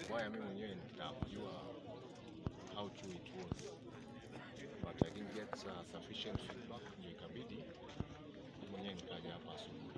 Waya mimi mwenyewe nitaka kujua how true it was but I didn't get uh, sufficient feedback, ndio ikabidi mimi mwenyewe nikaja hapa asubuhi.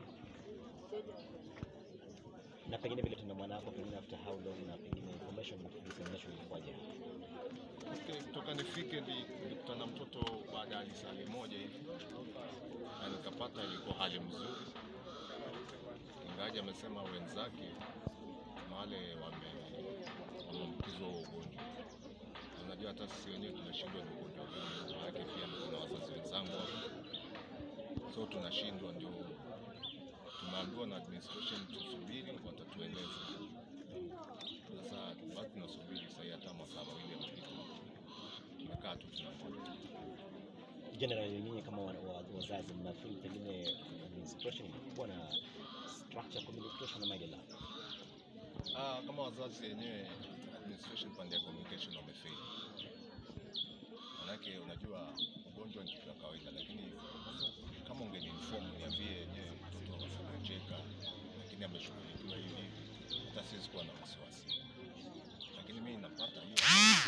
Na pengine vile tuna mwana wako pengine after how long na pengine information dissemination ilikuwaje? Okay, kutoka nifike ndi- nilikutana na mtoto baada ya lisali moja hivi na nikapata ilikuwa hali mzuri, ingawaje amesema wenzake kuna wale wame- wameambukizwa huo ugonjwa. Na Unajua hata sisi wenyewe tunashindwa ni ugonjwa gani, maanake pia kuna wazazi wenzangu hapa, so tunashindwa, ndio tumeambiwa na administration tusubiri, watatueleza. Sasa basi tunasubiri sahii, hata masaa mawili yamepita, tumekaa tu tunangoja. Generally nyinyi kama wa- wa- wazazi mnafeel pengine administration ilikuwa na structure communication ama ile la? Ah, kama wazazi wenyewe administration pande ya communication wamefeli. Manake unajua ugonjwa ni kitu cha kawaida, lakini kama ungeniinform niambie yenyewe mtoto amecheka, lakini ameshughulikiwa hivi hivi, hata siwezi kuwa na wasiwasi. Lakini mimi napata hiyo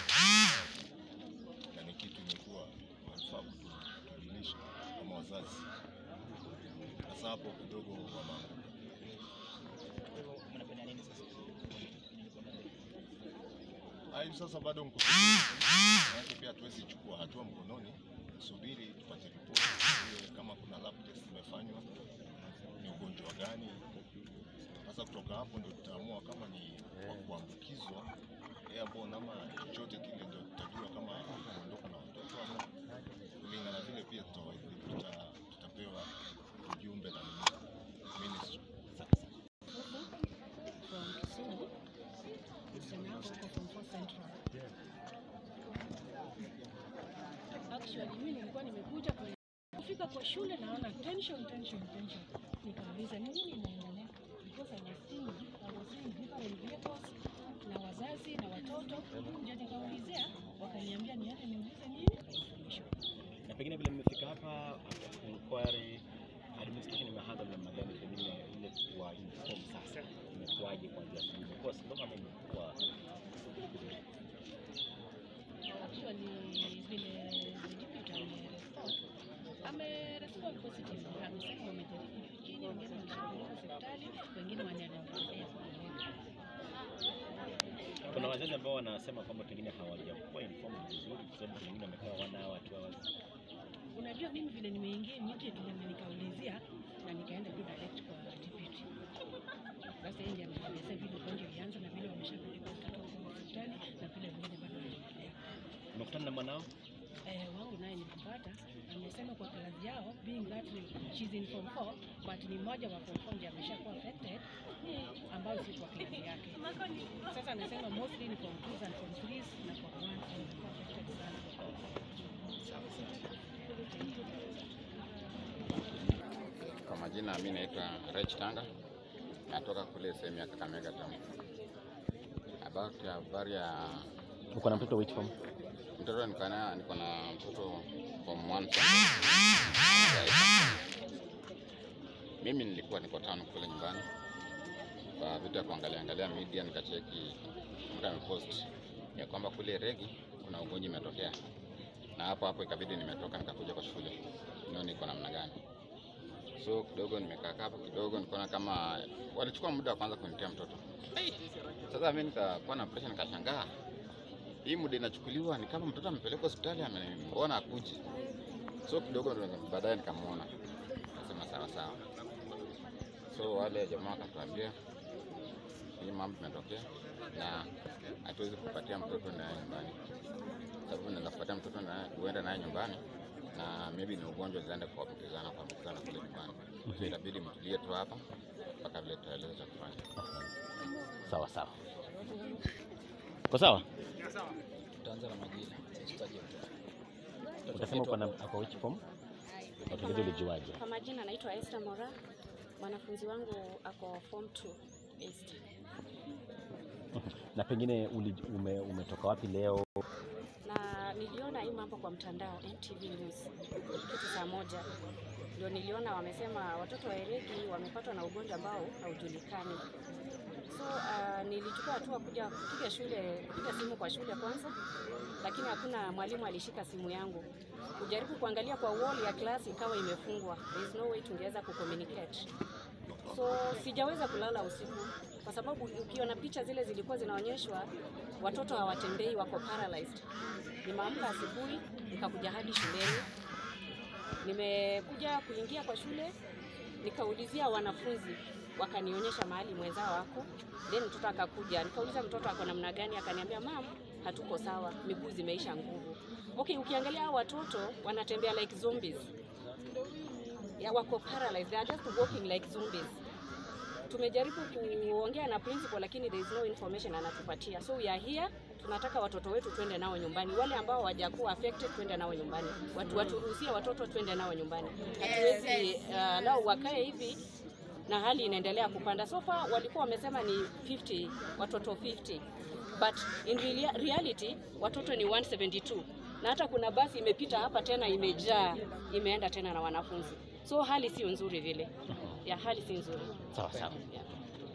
na ni kitu imekuwa wanafaa kutujulisha kama wazazi. Sasa hapo kidogo wameanguka. Ah, hivi sasa bado mko Maanake pia hatuwezi chukua hatua mkononi, subiri tupate ripoti tujue kama kuna lab test imefanywa, ni ugonjwa gani. Sasa kutoka hapo ndio tutaamua kama ni wa kuambukizwa airborne ama chochote kile, ndio tutajua kama kuondoka na watoto ama kulingana vile pia tuta- tuta- tutapewa ujumbe na ministry. from Kisumu. Msichana wangu huko form four Central. Actually mimi nilikuwa nimekuja kwenye kufika kwa shule naona tension tension tension. Nikauliza ni nini inaendelea? Because I was seeing I was seeing different vehicles na wazazi na watoto. Ndio nikaulizia wakaniambia niende niulize nini information. Na pengine vile mmefika hapa after inquiry administration imehandle namna gani pengine ile kuwa inform sasa imekuwaje kuanzia asubuhi? Imekuwa slow ama imekuwa Actually vile the deputy amerespond amerespond positive. Amesema wamejaribu juu chini, wengine wameshapeleka hospitali, wengine wanaendelea kupeleka. kuna wazazi ambao wanasema kwamba pengine hawajakuwa informed vizuri kwa sababu pengine wamekaa one hour two hours. Unajua, mimi vile nimeingia immediately na nikaulizia na nikaenda tu direct kwa deputy. Sasa yeye ndiye amenielezea vile ugonjwa ilianza na vile wameshapeleka watoto huko hospitali na vile wengine bado wanaendelea. Umekutana na mwanao? Eh, wangu naye nilimpata amesema kwa klasi yao being that she's in form 4 but ni mmoja wa form 4 ndiye ameshakuwa affected ambayo si kwa klasi yake. Sasa anasema mostly ni form 2s and form 3s na form 1 wamekuwa affected sana. Kwa majina mi naitwa Rech Tanga, natoka kule sehemu ya Kakamega Town. About ya habari ya Uko na mtoto which form? mtoto, niko na niko na mtoto form one sasa. Mimi nilikuwa niko town kule nyumbani kwa vitu ya kuangalia angalia media, nikacheki mtu amepost ya kwamba kule Regi kuna ugonjwa imetokea, na hapo hapo ikabidi nimetoka nikakuja kwa shule nione iko namna gani. So kidogo nimekaa hapo kidogo, nikaona kama walichukua muda wa kwanza kunitia mtoto. Hey! Sasa mimi nikakuwa na pressure, nikashangaa hii muda inachukuliwa, ni kama mtoto amepelekwa hospitali, amembona akuji. So kidogo ndo baadaye nikamwona, nasema sawa sawa. So wale jamaa wakatuambia hii mambo imetokea na hatuwezi kupatia mtoto naye nyumbani, sababu naweza kupatia mtoto naye uende naye nyumbani na maybe ni ugonjwa zaenda kuambukizana kuambukizana kule nyumbani. So itabidi mtulie tu hapa mpaka vile tutaeleza cha kufanya. Sawa sawa. Kwa sawa? Tutaanza na majina. Usitaje mtu. Utasema uko na ako which form? Watueleze ulijuaje? Kwa majina naitwa Esther Mora. Mwanafunzi wangu ako form 2 East. Na pengine uli, ume, umetoka wapi leo? Na niliona hii mambo kwa mtandao NTV News kitu saa moja, ndio niliona wamesema watoto wa Eregi wamepatwa na ugonjwa ambao haujulikani. So uh, nilichukua hatua kuja kupiga shule, kupiga simu kwa shule kwanza, lakini hakuna mwalimu alishika simu yangu. Kujaribu kuangalia kwa wall ya class ikawa imefungwa, there is no way tungeweza kucommunicate. So sijaweza kulala usiku kwa sababu ukiona picha zile zilikuwa zinaonyeshwa watoto hawatembei, wako paralyzed. Nimeamka asubuhi nikakuja hadi shuleni, nimekuja kuingia kwa shule nikaulizia wanafunzi, wakanionyesha mahali mwenzao wako, then mtoto akakuja, nikauliza mtoto ako namna gani, akaniambia mam, hatuko sawa, miguu zimeisha nguvu. Okay, ukiangalia hao watoto wanatembea like zombies, ya wako paralyzed, they are just walking like zombies. Tumejaribu kuongea na principal lakini there is no information anatupatia, so we are here tunataka watoto wetu twende nao nyumbani. Wale ambao hawajakuwa affected twende nao nyumbani, watu waturuhusie watoto twende nao nyumbani. Hatuwezi uh, nao wakae hivi na hali inaendelea kupanda. So far walikuwa wamesema ni 50 watoto 50 but in reali- reality watoto ni 172 na hata kuna basi imepita hapa tena imejaa imeenda tena na wanafunzi, so hali sio nzuri vile ya hali si nzuri. Sawa sawa. Yeah.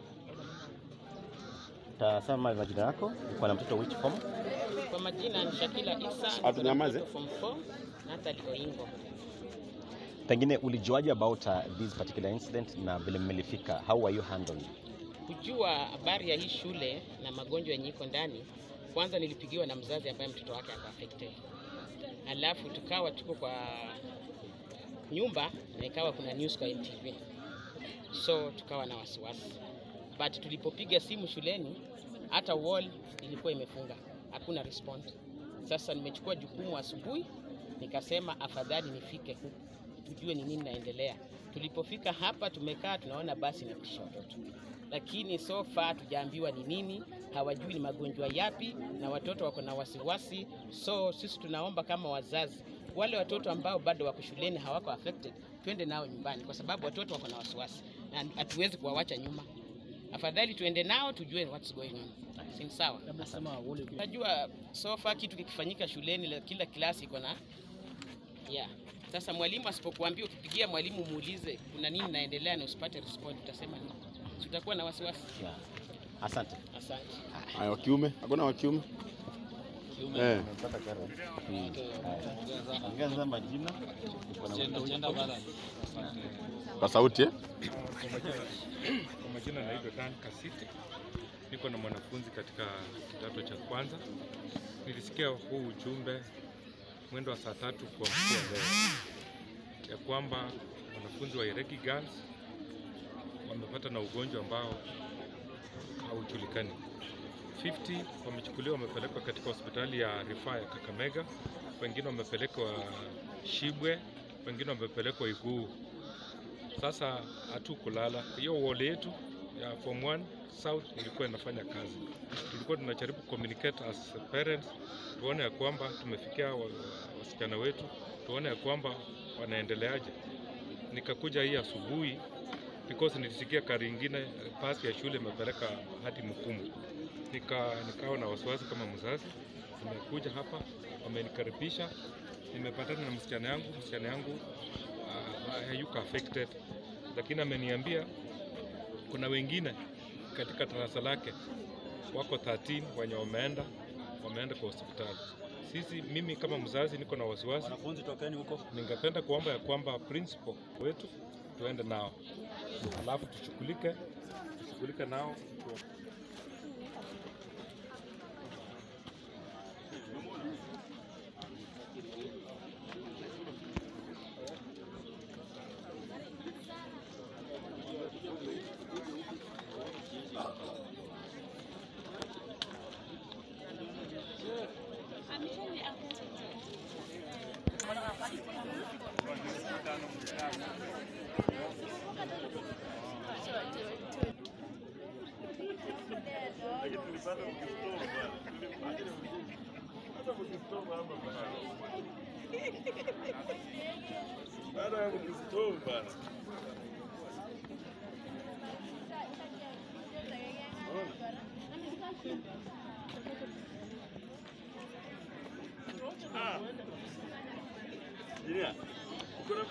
Tasema majina yako, uko na mtoto which form? Kwa majina ni Shakila Isa, Atunyamaze. form 4 Natali Oingo. Pengine ulijuaje about uh, this particular incident na vile mmelifika? How were you handled? Kujua habari ya hii shule na magonjwa yenye iko ndani, kwanza nilipigiwa na mzazi ambaye mtoto wake ako affected, alafu tukawa tuko kwa nyumba na ikawa kuna news kwa NTV, so tukawa na wasiwasi, but tulipopiga simu shuleni, hata wall ilikuwa imefunga, hakuna response. Sasa nimechukua jukumu asubuhi, nikasema afadhali nifike huku tujue ni nini naendelea. Tulipofika hapa, tumekaa tunaona basi inapitisha watoto, lakini so far tujaambiwa ni nini, hawajui ni magonjwa yapi, na watoto wako na wasiwasi. So sisi tunaomba kama wazazi, wale watoto ambao bado wako shuleni hawako affected, twende nao nyumbani, kwa sababu watoto wako na wasiwasi na hatuwezi kuwawacha nyuma. Afadhali tuende nao tujue what's going on. Si sawa? Najua so far kitu kikifanyika shuleni, la- kila klasi iko na yeah. Sasa mwalimu asipokuambia, ukipigia mwalimu muulize kuna nini naendelea na usipate respond, utasema nini? Si utakuwa na wasiwasi. Yeah. Asante. Asante. Haya, wa kiume, hakuna wa kiume eh. Ongeza majina. uko na mtoto Kwa sauti eh? Kwa majina, kwa majina naitwa Dan Kasiti, niko na mwanafunzi katika kidato cha kwanza. Nilisikia huu ujumbe mwendo wa saa tatu kwa mkuu leo ya kwamba wanafunzi wa Iregi Girls wamepata na ugonjwa ambao haujulikani. 50 wamechukuliwa wamepelekwa katika hospitali ya rufaa ya Kakamega, wengine wamepelekwa Shibwe, wengine wamepelekwa Iguu. Sasa hatukulala. Hiyo wall yetu ya form 1 south ilikuwa inafanya kazi. Tulikuwa tunajaribu communicate as parents, tuone ya kwamba tumefikia wa- wasichana wetu, tuone ya kwamba wanaendeleaje. Nikakuja hii asubuhi because nilisikia gari ingine eh, pasi ya shule imepeleka hadi Mkumu. Nika, nikawa na wasiwasi kama mzazi. Nimekuja hapa, wamenikaribisha, nimepatana na msichana yangu, msichana yangu uh, hayuko affected, lakini ameniambia kuna wengine katika darasa lake wako 13 wenye wameenda wameenda kwa hospitali. Sisi, mimi kama mzazi niko na wasiwasi. Wanafunzi tokeni huko. Ningependa kuomba ya kwamba principal wetu tuende nao, alafu tushughulike tushughulike nao tu-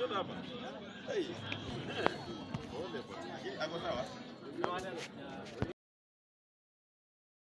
Ako sawa?